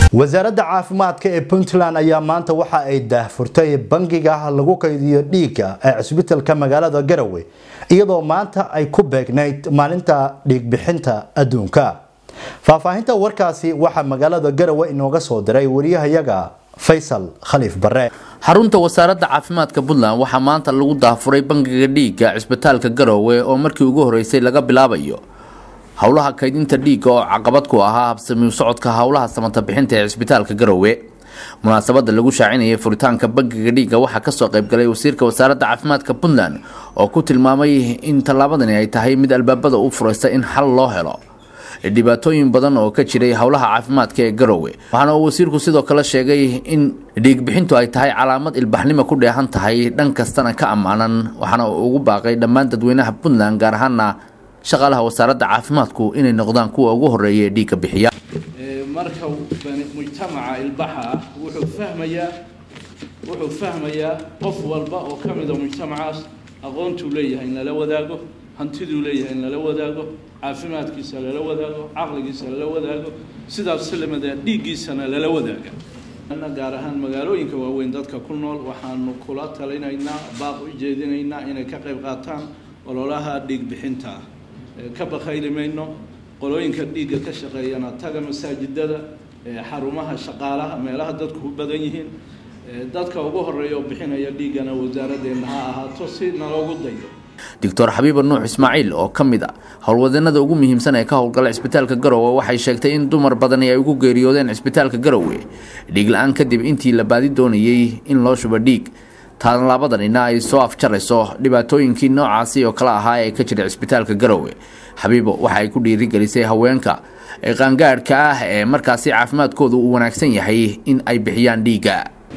wasaaradda caafimaadka ee puntland ayaa maanta waxa ay daahfurtay bangiga lagu kaydiyo dhiigga ee cisbitalka magaalada garowe iyadoo maanta ay ku beegnayd maalinta dhiigbixinta adduunka faahfaahinta warkaasi waxaa magaalada garowe inooga soo diray wariyahayaga faysal khaliif bare xarunta wasaaradda caafimaadka puntland waxaa maanta lagu daafuray bangiga dhiigga cisbitaalka garowe oo markii ugu horeysay laga bilaabayo howlaha kaydinta dhiigga oo caqabad ku ahaa habsamiu socodka howlaha samata bixinta ee cisbitaalka garowe munaasabada lagu shaacinayay furitaanka bangiga dhiigga waxaa kasoo qaybgalay wasiirka wasaaradda caafimaadka puntland oo ku tilmaamay in tallaabadani ay tahay mid albaabada u furaysa in xal loo helo dhibaatooyin badan oo ka jiray howlaha caafimaadka ee garowe waxaana uu wasiirku sidoo kale sheegay in dhiigbixintu ay tahay calaamad ilbaxnimo ku dheehan tahay dhan kastana ka ammaanan waxaana uu ugu baaqay dhammaan dadweynaha puntland gaar ahaana shaqaalaha wasaaradda caafimaadku inay noqdaan kuwa ugu horeeya ee dhiigga bixiya marka mujtamaca ilbaxa ah wuxuu fahmayaa wuxuu fahmayaa qof walba oo ka mida mujtamacaas aqoontuu leeyahay in lala wadaago hantiduu leeyahay in lala wadaago caafimaadkiisa lala wadaago caqligiisa lala wadaago sidaas lamida dhiiggiisana lala wadaaga gaar ahaan magaalooyinka waaweyn dadka ku nool waxaanu kula talinaynaa baaq u jeedinaynaa inay ka qayb qaataan ololaha dhiig bixinta ah ka bakayli mayno qolooyinka dhiigga ka shaqeeyana taga masaajidada xarumaha shaqaalaha meelaha dadku u badan yihiin dadka ugu horeeya oo bixinaya dhiiggana wasaaradeenna ha ahaato si naloogu dayo doctor xabiiba nuux ismaaciil oo ka mid a howlwadeennada ugu muhiimsan ee ka howlgala cisbitaalka garowe waxay sheegtay in dumar badani ay ugu geeriyoodeen cisbitaalka garowe dhiig la-aan kadib intii la baadi doonayey in loo shubo dhiig taanlaabadanina ay soo afjarayso dhibaatooyinkii noocaasi oo kale ahaa ee ka jira cisbitaalka garowe xabiibo waxa ay ku dhiirigelisay haweenka qaangaadhka ah ee markaasi caafimaadkooda uu wanaagsan yahay in ay bixiyaan dhiigga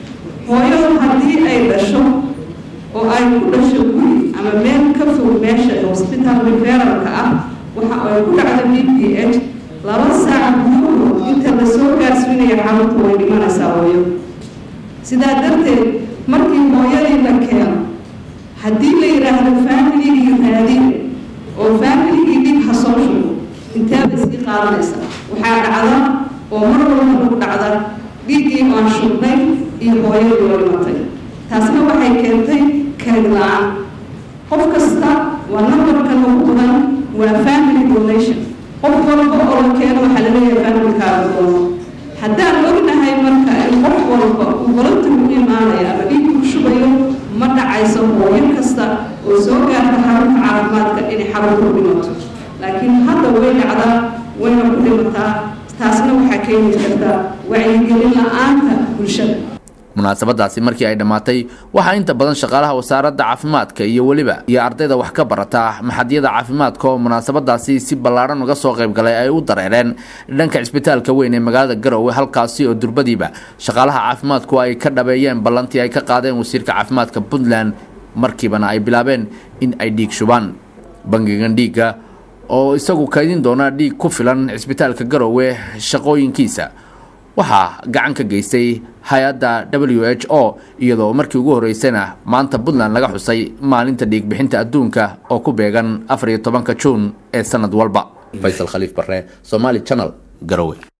hooyadu haddii ay dhasho oo ay ku dhasho guri ama meel ka fog meesha hosbitaal referalka ah waxa ay ku dhacdo d p h laba saac gudahood inta la soo gaarsiinaya xarunta way dhimanaysaa hooyo sidaa darteed markii hooyadii la keeno haddii la yidhaahdo faamiligii raadin oo faamiligii dhib ha soo shugo inteeba iskii qaadanaysa waxaa dhacda oo mar walba lagu dhacda dhiiggii aan shubnay iyo hooyadii oo dhimatay taasna waxay keentay karid la-aan qof kasta waa nambarka lagu badan waa family donation qof walba oo la keeno waxaa laleeyahay familkaaga doono haddaan ognahay marka in qof walba uu voluntar u imaanaya ama dhiig ku shubayo ma dhacayso hooyo kasta oo soo gaarta xarunta caafimaadka inay xarunta u dhimato laakiin hadda way dhacdaa wayna ku dhimataa taasna waxaa keeni kartaa wacyigelin la-aanta bulshada munaasabadaasi markii ay dhammaatay waxaa inta badan shaqaalaha wasaaradda caafimaadka iyo weliba iyo ardayda wax ka barata maxadyada caafimaadka oo munaasabadaasi si ballaadhan uga soo qaybgalay ay u dareereen dhanka cisbitaalka weyn ee magaalada garowe halkaasi oo durbadiiba shaqaalaha caafimaadku ay ka dhabeeyeen ballantii ay ka qaadeen wasiirka caafimaadka puntland markiibana ay bilaabeen in ay dhiig shubaan bangigan dhiigga oo isagu kaydin doona dhiig ku filan cisbitaalka garowe shaqooyinkiisa waxaa gacan ka geystay hay-adda w h o iyadoo markii ugu horeysayna maanta puntland laga xusay maalinta dhiigbixinta adduunka oo ku beegan afar iyo tobanka juun ee sanad walba faysal khaliif bare somaali channel garowe